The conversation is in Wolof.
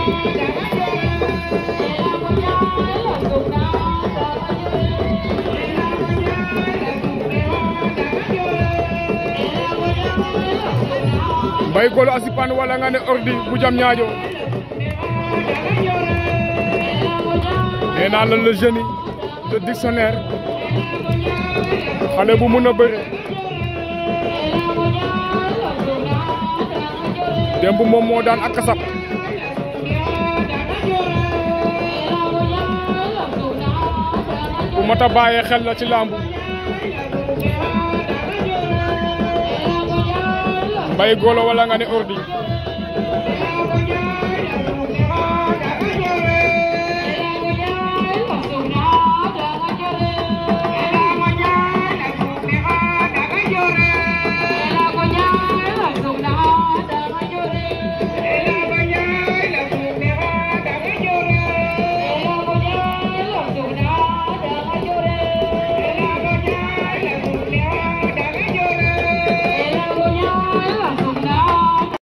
Mbaye Golo a sipan wala nga ne ordi bu jam ñaajo nee naa la le génie de dictionnaire xale bu mun a bëre démb moom moo daan ak kasab bu mata bàyyee xel la ci làmbu Mbaye Golo wala nga ne ordi